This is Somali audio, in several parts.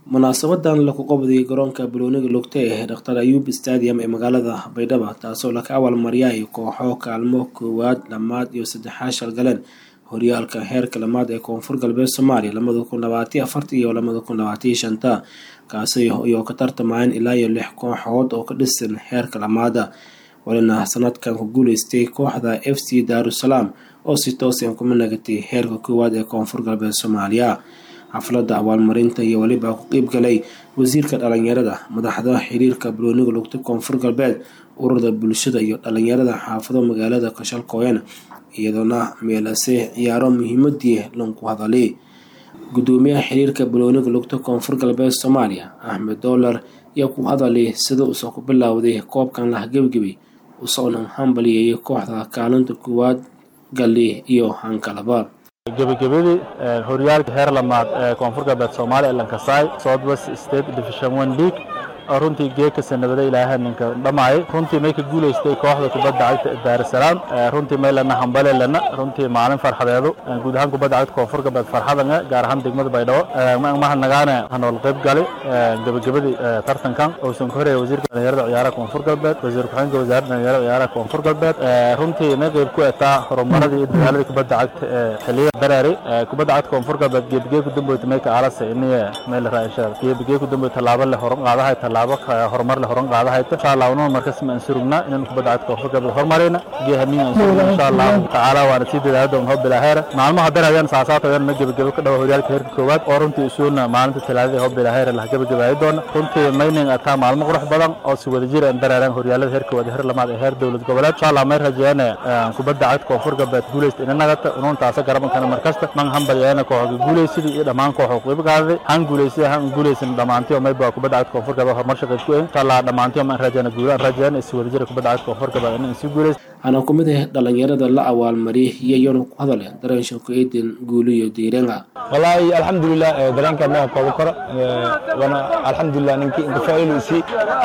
munaasabadan lagu qabadayay garoonka balooniga lugta ee dhaktar ayuub stadium ee magaalada baydhabo taasoo laka abaalmariyay kooxo kaalmo koowaad lamaad iyo saddexaad shalgaleen horyaalka heerka lamaad ee koonfur galbeed soomaaliya lamada kun labaatiyo afarta iyo lamada kun labaatiyo shanta kaasi iyo ka tartamayeen ilaa iyo lix kooxood oo ka dhisan heerka lamaada walina sanadkan ku guuleystay kooxda f c daarusalaam oo si toosan kuma nagatay heerka koowaad ee koonfur galbeed soomaaliya xafladda abaalmarinta iyo weliba ku qeyb galay wasiirka dhalinyarada madaxda xiriirka balooniga lugta koonfur galbeed ururda bulshada iyo dhalinyarada xaafado magaalada kashalkooyan iyadoona meelase ciyaaro muhiimadii lanku hadalay gudoomiyaha xiriirka balooniga lugta koonfur galbeed soomaaliya axmed doolar ayaa ku hadalay sida uusa ku bilowday koobkan lahgebgebay usoona hambaliyayay kooxda kaalinta koowaad galli iyo hankalaba gebagabadii horyaalka heer lamaad ee koonfur galbeed soomaaliya ee lankasaay south west state division one league oo runtii geeka sanabada ilaaha ninka dhammaayay runtii may ka guulaystay kooxda kubadda cagta daarusalaam runtii may lana hambale lana runtii maalin farxadeedu guud ahaan kubadda cagta koonfur galbeed farxadanga gaar ahaan degmada baydhabo mahadnagaane hanool qayb gali gebagabadii tartankan uusan ku horeeyay wasiirka dhalinyarada ciyaaraha koonfur galbeed wasiir ku-xigeenka wasaaradda dhalinyarada ciyaaraha koonfur galbeed runtii may qayb ku etaa horumaradii iyo dadaaladii kubadda cagta ee xiliyada dareeri kubadda cagta koonfur galbeed geebigee ku damboyta may ka aalasa iniye may la raashaa geebigee ku damboy tallaabo leh horan qaadahay tallaabo horumar leh horan qaadahayto insha allah ununa markas ma ansurugna inaan kubadda cagta koonfur galbeed horumarayna geehamiin ansurugna insha allahu tacaala waana sii dadaala doon hoo bilaaheera maalmaha darayaan saasaatayaan ma gebagebo ka dhawa horyaalka heerka koowaad oo runtii isuuna maalinta talaadada hoo bilaaheera lah gebagabaaya doona runtii mayning ataa maalmo qurux badan oo si wada jir aan dareeraan horyaalada heer koowaad heer lamaad ee heer dowlad goboleed insha allah may rajeeyane kubadda cagta koonfur galbeed guulaysta ina nagata unuun taasa garabankana markasta man hambalyaana kooxoga guulaysidii iyo dhammaan kooxo qeyb qaadaday han guulaysida han guulaysan dhammaantii oo mayba kubadda cagta koonfur galbeed horumar shaqeyd ku een insha allah dhammaantii maan rajeena guulaan rajeena is wada jira kubadda cagta koonfur galbeed inaan sii guulaysa waxaana ku mid ah dhalinyarada la abaalmariyay iyayona ku hadale dareen shaqo-eedin guuliyo diiranga wallaahi alxamdulilah dareenka ma koobo karo wana alxamdulilah ninkii inka faa'iidaysi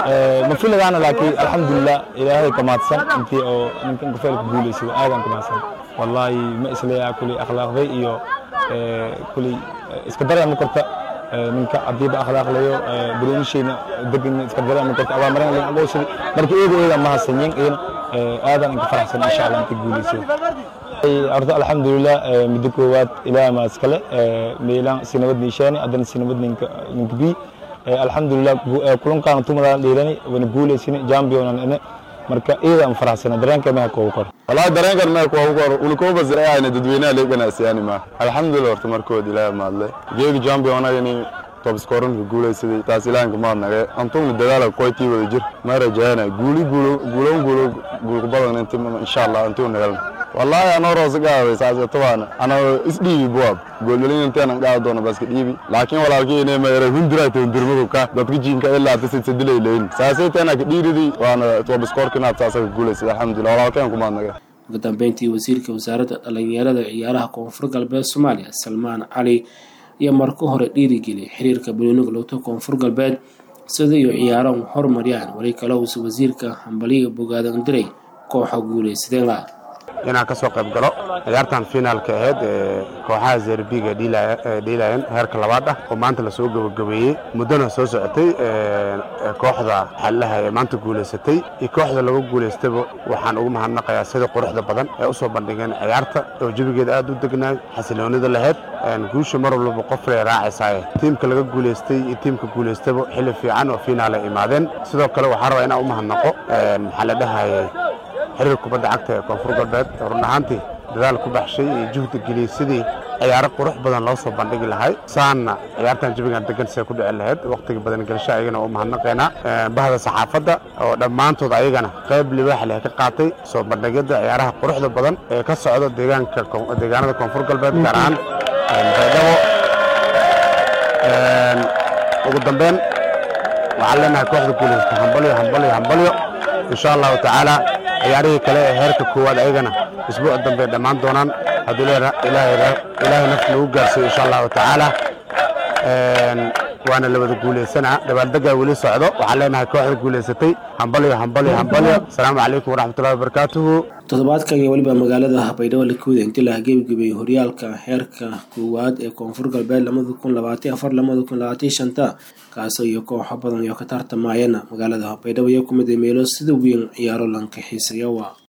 ma filadaana laakiin alxamdulilah ilaahay ka mahadsan intii oo ninka inka faa'iidka guulaysay aadan ka mahadsan wallaahi ma isleeyaha kuley akhlaaqday iyo kuley iska dareema karta ninka hadiiba akhlaaqlayo baloonishayna degan iska dareema karta abaamarin lin aqoonsadi marka eeda eeda mahadsanyin iyana aadan inka faraxsan insha allah inta guulaysay horta alxamdulilah muddo koowaad ilaaha maa iskale meelaan si nabad niishaani haddana si nabad ninka ninka bi alxamdulilah kulankaana tumadaan dhiirani wana guulaysani jambionan ine marka iyada aan faraxsana dareenka meha koobu kor wallahi dareenkan meha koobu kor ulkoo basirayayna dadweynaha leeganaasiyani ma alxamdulilah horta markood ilaaha maadle geegi jambionagani tobskoranka guulaysaday taas ilaahanka maadnage antugna dadaala koytii wada jir ma rajayana guuli guulo guulon guulo guulkubadan inti insha allah intuu nagalna wallahi anoo roose gaaday saasetobaana anoo isdhiibi buwaab gooldhalin inteenan gaada doona baska dhiibi laakiin walaalkii inay mayra hundiraata hundirmadu ka dadka jiinka ilaa tasidsadilay leyn saasayteena ka dhiiridi waana tobiskorkinaad saasa ka guulaysay alxamdulilah walaalkeen kumaadnaga ugu dambeyntii wasiirka wasaaradda dhalinyarada ciyaaraha koonfur galbeed soomaaliya salmaan cali iyo marka hore dhiirigeliyay xiriirka balooniga lugta koonfur galbeed sida iyo ciyaaro horumariyaan weli kale uusa wasiirka hambaliga bogaadan diray kooxa guulaysadeenga inaan ka soo qayb galo ciyaartan finaalka ahayd ee kooxaha zerbiga dhiilayan heerka labaad ah oo maanta lasoo gabagabeeyey muddona soo socotay kooxda xallaha ee maanta guulaysatay iyo kooxda lagu guulaystaba waxaan ugu mahadnaqayaa sida quruxda badan ee u soo bandhigeen ciyaarta oo jebigeeda aad u degnaay xasiloonida lahayd guusha mar walbaba qoflay raacaysaay tiimka laga guulaystay iyo tiimka guulaystaba xilli fiican oo finaal ay imaadeen sidoo kale waxaan rabaa inaan u mahadnaqo maxaa la dhahayay xiriir kubadda cagta ee koonfur galbeed run ahaantii dadaal ku baxshay iyo juhda geliyey sidii ciyaaro qurux badan loo soo bandhigi lahay saanna ciyaartan jabigan degan see ku dhici lahayd wakhtiga badan gelsho ayagana u mahadnaqaynaa bahda saxaafadda oo dhammaantood ayagana qayb libaax leh ka qaatay soo bandhigidda ciyaaraha quruxda badan ee ka socda deegaanka deegaanada koonfur galbeed gaar ahaan baydhabo ugu dambeyn waxaan leenahay kooxda guulaysta hambalyo hambalyo hambalyo insha allahu tacaala ciyaarihii kale ee heerka koowaad ayagana isbuuc dambe dhammaan doonaan hadduu ilaahay nafta lagu gaarsiiyo insha allahu tacaala waana la wada guulaysanaa dabaaldeggaa weli socdo waxaan leenahay kooxda guulaysatay hambalyo hambalyo hambalyo asalaamu calaykum waraxmatullahi wabarakaatuhu toddobaadkan iyo weliba magaalada baydhabo lakuuda intii la gebagabay horyaalka heerka koowaad ee koonfur galbeed lamada kun labaatan afar lamada kun labaatan shanta kaasoo iyo kooxo badan iyo ka tartamayana magaalada baydhabo iyo kumid meelo sida weyn ciyaaro lanka xiisayawa